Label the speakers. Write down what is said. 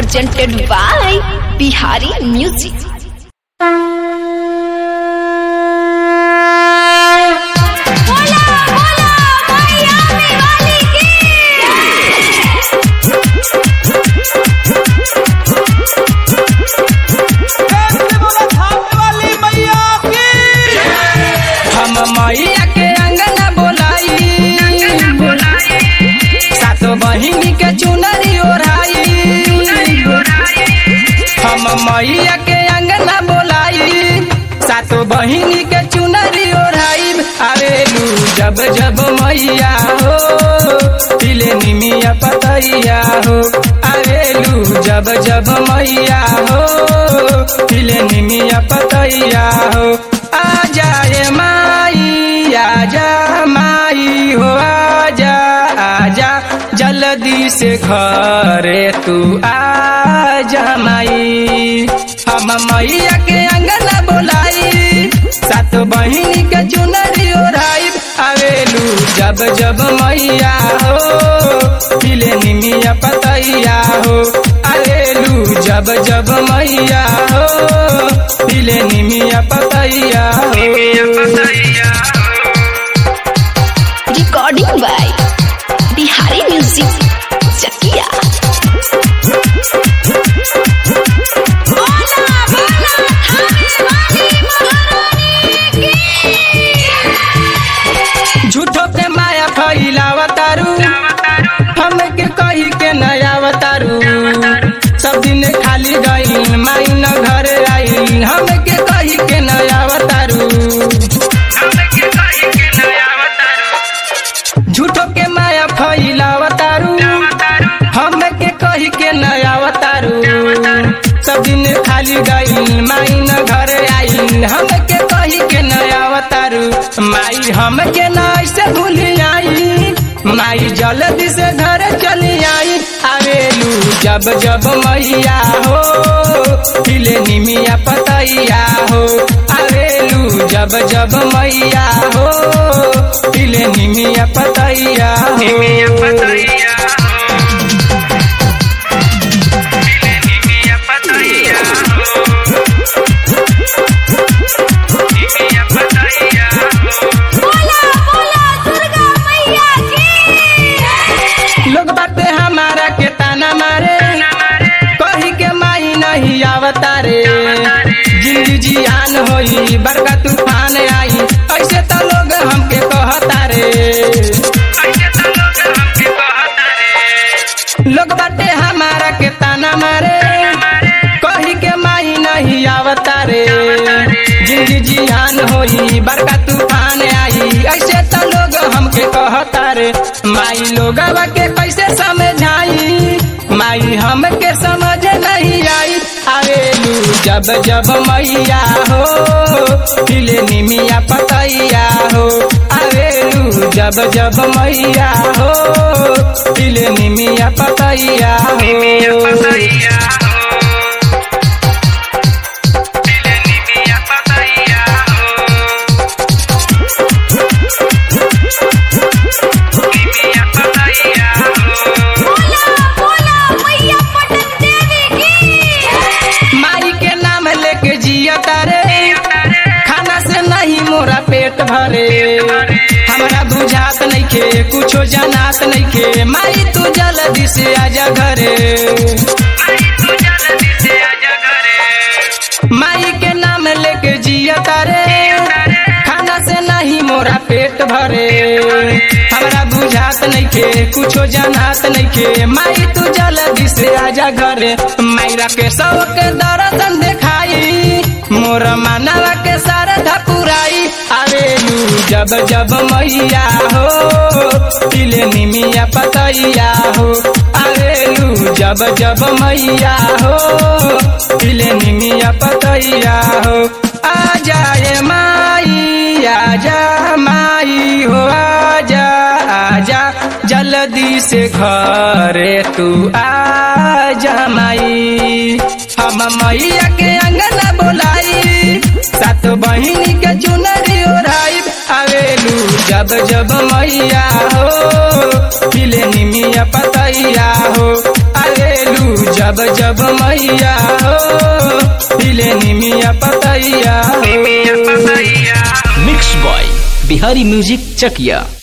Speaker 1: presented by Bihari Music.
Speaker 2: हम मैया के अंगना बोलाई सातो बहिनी के चुनरी ओढ़ाई हम मैया के अंगना बोलाई सातो बहिनी के चुनरी ओढ़ाई आवेलू जब जब मैया हो तिले निमिया पतैया हो आवेलू जब जब मैया हो तिले निमिया पतैया हो आ जाए माई आजा माई हो आजा आजा जल्दी से घरे तू आजा माई हम मैया के अंगना बोलाई सात बहिनी के चुनरी ओढ़ाई आवेलू जब जब मैया हो मिले निमिया पतैया हो आवेलू जब जब मैया हो मिले निमिया पतैया हो
Speaker 1: Recording by Bihari Music. Chakia.
Speaker 2: झूठो के माया फैलावतारू हमके कही के नयावतारू सब दिन खाली गई माई न घर आई हमके कही के नयावतारू झूठो के माया फैलावतारू हमके कही के नयावतारू सब दिन खाली गई माई न घर आई हमके कही के नयावतारू माई हमके न ऐसे भूल आई माई जल्दी से घर चली आई आवेलू जब जब मैया हो खिले निमिया पतैया हो आवेलू जब जब मैया हो खिले निमिया पतैया हो लोग बाटे हमारा के ताना मारे कही के माई नहीं आवतारे जिंदगी जियान होई बड़का तूफान आई ऐसे तो लोग हमके कहतारे लोग बाटे हमारा के ताना मारे कही के माई नहीं आवतारे जिंदगी जियान होई बड़का तूफान आई ऐसे तो लोग हमके कहतारे माई लोगवा के कैसे समझाई माई हमके समझ नहीं आई आवेलू जब जब मैया हो खिले निमिया पतैया हो आवेलू जब जब मैया हो खिले निमिया पतैया हो माई के नाम लेके जिया तारे खाना से नहीं मोरा पेट भरे हमरा बुझात नहीं के कुछो जनात नहीं के माई तू जल्दी से आजा घरे माई के नाम लेके जिया तारे खाना से नहीं मोरा पेट भरे हमरा बुझात नहीं के कुछो जनात नहीं के माई तू जल्दी से आजा घरे मायरा के सबके दर्शन देखाई मोर मानवा के सारधा पुराई आवेलू जब जब मैया हो तिले निमिया पतैया हो आवेलू जब जब मैया हो तिले निमिया पतैया हो आ जाए माई आजा माई हो आजा आजा जल्दी से घरे तू आजा माई हम मैया के अंगना बोलाई सात बहिनी के चुनरी ओढ़ाई आवेलू जब जब मैया हो खिले निमिया पतैया हो आवेलू जब जब जब मैया हो हिले निमिया पतैया हो
Speaker 3: मिक्स बॉय बिहारी म्यूजिक चकिया